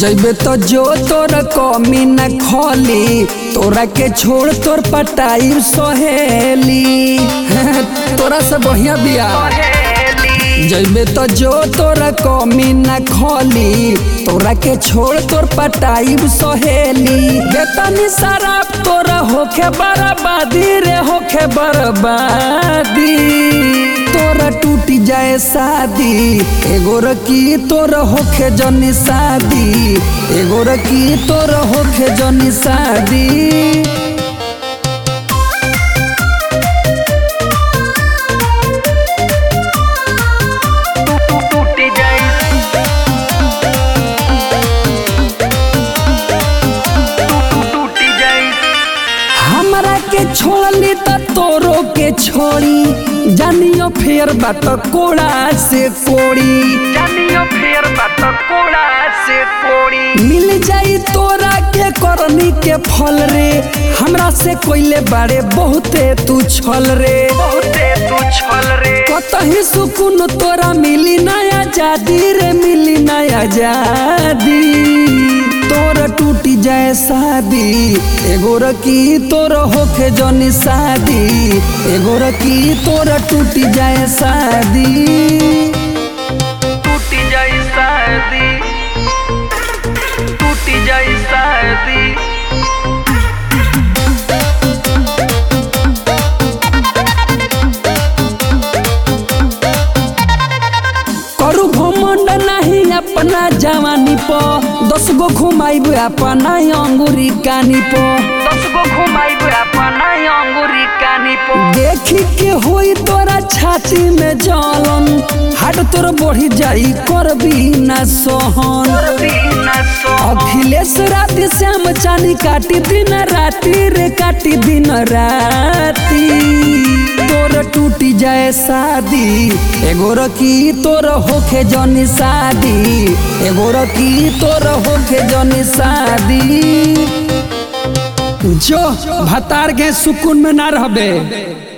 जैबे तो जो तोर कमी न खोली तोरा के छोड़ तोर पटाई सहेली तोरा से बढ़िया बिया जैबे तो जो तोरा कमी न खोली तोरा के छोड़ तोर पटाई सहेली बेतनी शराब तोरा होखे बर्बादी रे होखे बर्बादी तोरा टूटी जाए शादी एगो रकी तोर होखे जनी शादी एगो रकी तोर होखे जनी शादी टूटी जाई टूटी जाई हमरा के छोड़ली त तोरो के छोड़ी जानियो फेर बात कोड़ा से कोड़ी जानियो फेर बात कोड़ा से कोड़ी मिल जाई तोरा के करनी के फल रे हमरा से कोइले बारे बहुते तू छल रे बहुते तू छल रे कतही सुकून तोरा मिली नया जादी रे मिली नया जादी तोर टूटी जाए शादी एगो रकी तोर होखे जनी शादी एगो रकी तोर टूटी जाए शादी टूटी जाई शादी टूटी जाई शादी करू घमंड नहीं अपना जवानी प दस गो घुमाइब अपना अंगुरी कानी प दस गो घुमाइब अपना अंगुरी कानी पो देखी के होई तोरा छाती में जलन हाट तोर बढ़ी जाई करबी ना सोहन बिना सो अखिलेश राति श्याम चानी काटी दिन राति रे काटी दिन राति तोर टूटी जाए शादी एगो रकी तोर होखे जनी शादी एगो रकी तोर होखे जनी शादी जो भतार के सुकून में ना रहबे